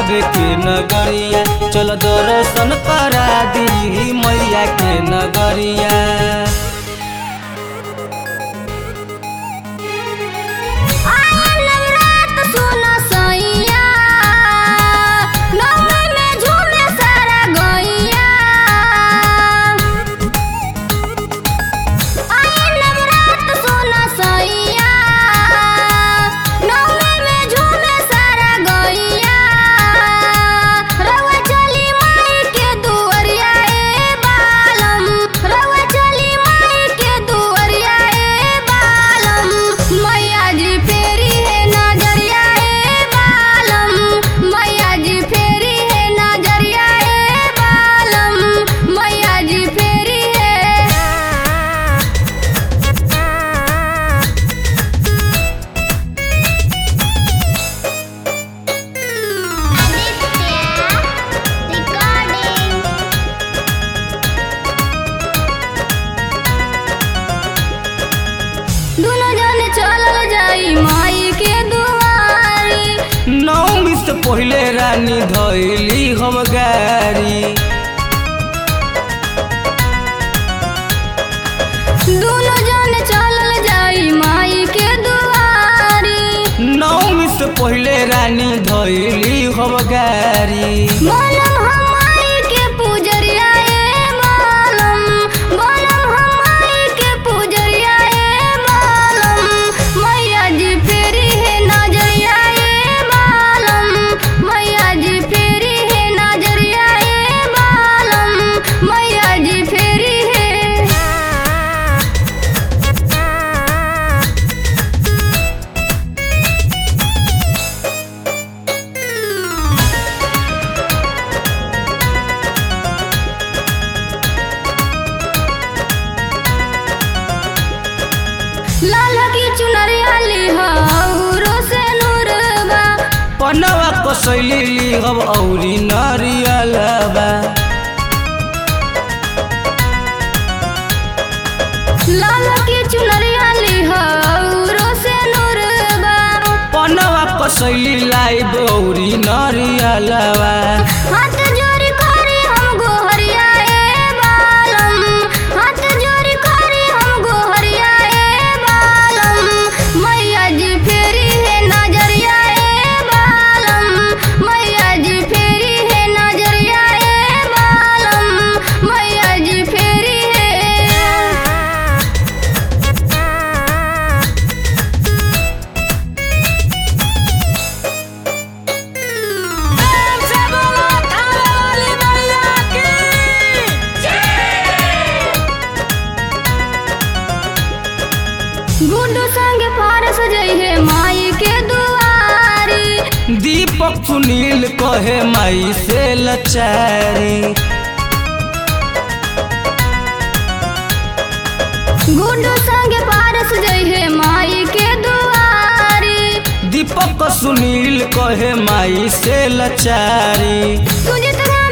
थावे के नगरिया चल दर्शन करा दी मैया के नगरिया आयल रात सुनो सैया नौमी में झूमे सारा गैया आयल रात सुनो सैया नौमी में झूमे सारा गैया रवा चली माई के दुअरिया ए बालम रवा चली माई के दुअरिया ए बालम मैया जी फेरी है नजरिया ए बालम मैया जी फेरी है नजरिया ए बालम मैया जी फेरी है दुनो जन चलल जाई माई के दुआरी नौमी से पहले रानी धैली हम गारी दुनो जन चलल जाई माई के दुआरी नौमी से पहले रानी धैली हम गारी बनम हम माई के पूजरिया ए बालम बनम हम माई के पूजरिया ए बालम मैया जी फेरी है नजरिया ए बालम मैया जी फेरी है नजरिया ए बालम मैया जी फेरी है लाल की चुनरिया लिहाउरो से नूरबा पनवा कसैली लिहब औरी नरियलबा लाल की चुनरिया लिहाउरो से नूरबा पनवा कसैली लाइब औरी नरियलबा हाथ जोड़ी करी हम गोहरिया ए बालम हाथ जोड़ी करी हम गोहरिया ए बालम मैया जी फेरी है नजरिया ए बालम मैया जी फेरी है नजरिया ए बालम मैया जी फेरी है गुड्डू संग पारस जइहे माई के दुआरी दीपक सुनील कहे माई से लचारी गुड्डू संग पारस जइहे माई के दुआरी दीपक सुनील कहे माई से लचारी सुजित